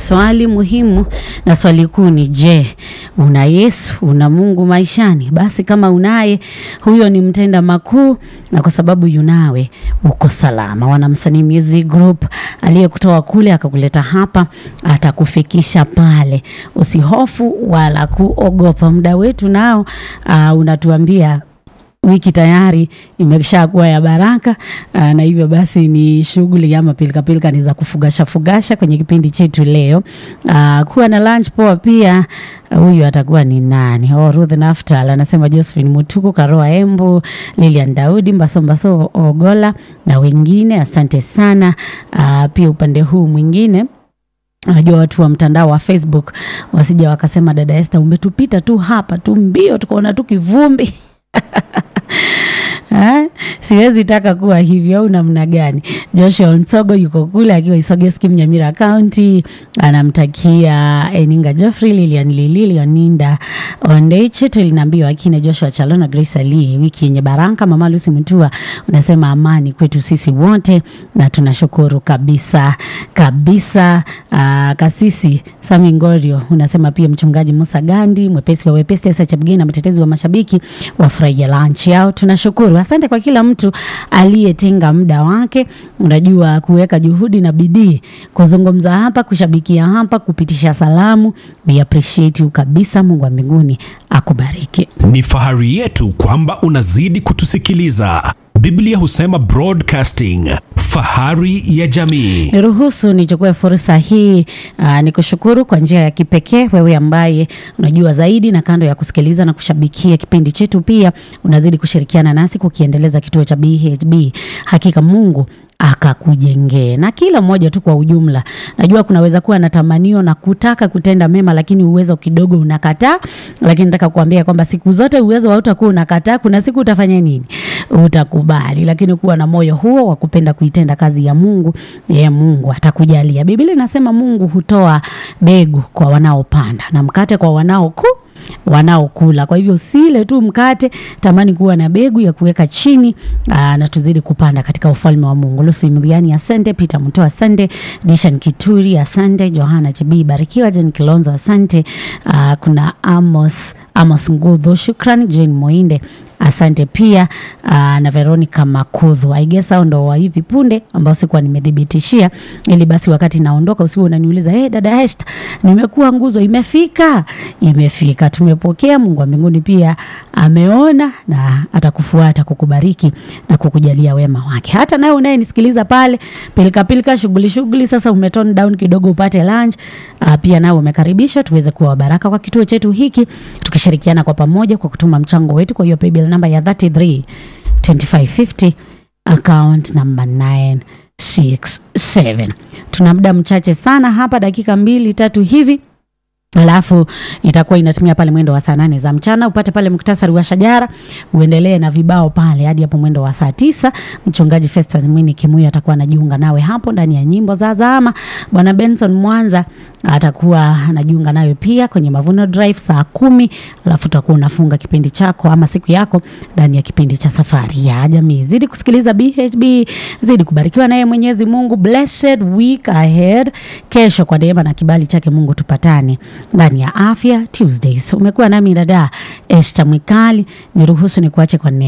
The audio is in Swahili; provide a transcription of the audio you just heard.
swali muhimu na swali kuu ni je, una Yesu, una Mungu maishani? Basi kama unaye, huyo ni mtenda makuu, na kwa sababu yunawe uko salama. Wanamsanii Music Group aliyekutoa kule akakuleta hapa atakufikisha pale. Usihofu wala kuogopa. Muda wetu nao uh, unatuambia wiki tayari imeshakuwa ya baraka aa, na hivyo basi ni shughuli ama pilikapilika ni za kufugasha fugasha kwenye kipindi chetu leo. Aa, kuwa na lunch poa pia. Huyu atakuwa ni nani? Oh, Ruth Naftal anasema Josephine Mutuku, Karoa Embu, Lilian Daudi, Mbaso Mbaso Ogola na wengine, asante sana. Aa, pia upande huu mwingine Najua watu wa mtandao wa Facebook wasija wakasema dada Esther, umetupita tu hapa tu mbio, tukaona tu kivumbi Ha? Siwezi taka kuwa hivyo au namna gani? Joshua Msogo yuko kule akiwa Isogeski Mnyamira County, anamtakia Eninga Geoffrey, Lilian Lili, Leoninda Ondeche, tulinaambiwa akina Joshua Chalona, Grace Ali, wiki yenye baraka. Mama Lucy Mutua unasema amani kwetu sisi wote, na tunashukuru kabisa kabisa. Aa, kasisi Sami Ngorio unasema pia mchungaji Musa Gandi, mwepesi wa wepesi, Esa Chapgeni na mtetezi wa mashabiki wafurahia lunch yao. Tunashukuru, asante kwa kila mtu aliyetenga muda wake, unajua kuweka juhudi na bidii kuzungumza hapa, kushabikia hapa, kupitisha salamu. We appreciate you kabisa. Mungu wa mbinguni akubariki. Ni fahari yetu kwamba unazidi kutusikiliza. Biblia husema broadcasting, fahari ya jamii. Niruhusu nichukue fursa hii uh, nikushukuru kwa njia ya kipekee wewe ambaye unajua zaidi, na kando ya kusikiliza na kushabikia kipindi chetu, pia unazidi kushirikiana nasi kukiendeleza kituo cha BHB. Hakika Mungu akakujengee na kila mmoja tu kwa ujumla. Najua kunaweza kuwa na tamanio na kutaka kutenda mema, lakini uwezo kidogo unakataa. Lakini nataka kuambia kwamba siku zote uwezo hautakuwa unakataa. Kuna siku utafanya nini? Utakubali, lakini kuwa na moyo huo wa kupenda kuitenda kazi ya Mungu, yeye Mungu atakujalia. Biblia inasema Mungu hutoa mbegu kwa wanaopanda na mkate kwa wanaoku wanaokula. Kwa hivyo usile tu mkate, tamani kuwa na begu ya kuweka chini aa, na tuzidi kupanda katika ufalme wa Mungu. Lucy Mliani, asante. Peter Mutoa, asante. Dishan Kituri, asante. Johanna Chibii, barikiwa. Jen Kilonzo, asante. Aa, kuna Amos Amos Ngudhu, shukrani. Jane Moinde asante pia uh, na Veronica Makudhu. I guess hao ndo wa hivi punde ambao sikuwa nimethibitishia, ili basi wakati naondoka usiwe unaniuliza hey, dada Esther, nimekuwa nguzo, imefika imefika. Tumepokea. Mungu wa mbinguni pia ameona na atakufuata kukubariki na kukujalia wema wake. Hata nawe unayenisikiliza pale pilika pilika, shughuli shughuli, sasa umetone down kidogo upate lunch uh, pia nawe umekaribishwa tuweze kuwa baraka kwa kituo chetu hiki tukishirikiana kwa pamoja kwa kutuma mchango wetu kwa hiyo paybill namba ya 33 2550 account namba 967. Tuna muda mchache sana hapa, dakika mbili tatu hivi alafu itakuwa inatumia pale mwendo wa saa nane za mchana upate pale muktasari wa shajara, uendelee na vibao pale hadi hapo mwendo wa saa tisa. Mchungaji Festus Mwini Kimuyu atakuwa anajiunga nawe hapo ndani ya nyimbo za zama. Bwana Benson Mwanza atakuwa anajiunga nawe pia kwenye Mavuno Drive saa kumi. Alafu utakuwa unafunga kipindi chako ama siku yako ndani ya kipindi cha safari ya jamii. Zidi kusikiliza BHB, zidi kubarikiwa naye Mwenyezi Mungu. Blessed week ahead. Kesho kwa neema na kibali chake Mungu tupatane ndani ya Afya Tuesdays. Umekuwa nami dada Esther Mwikali, niruhusu nikuache kwa neno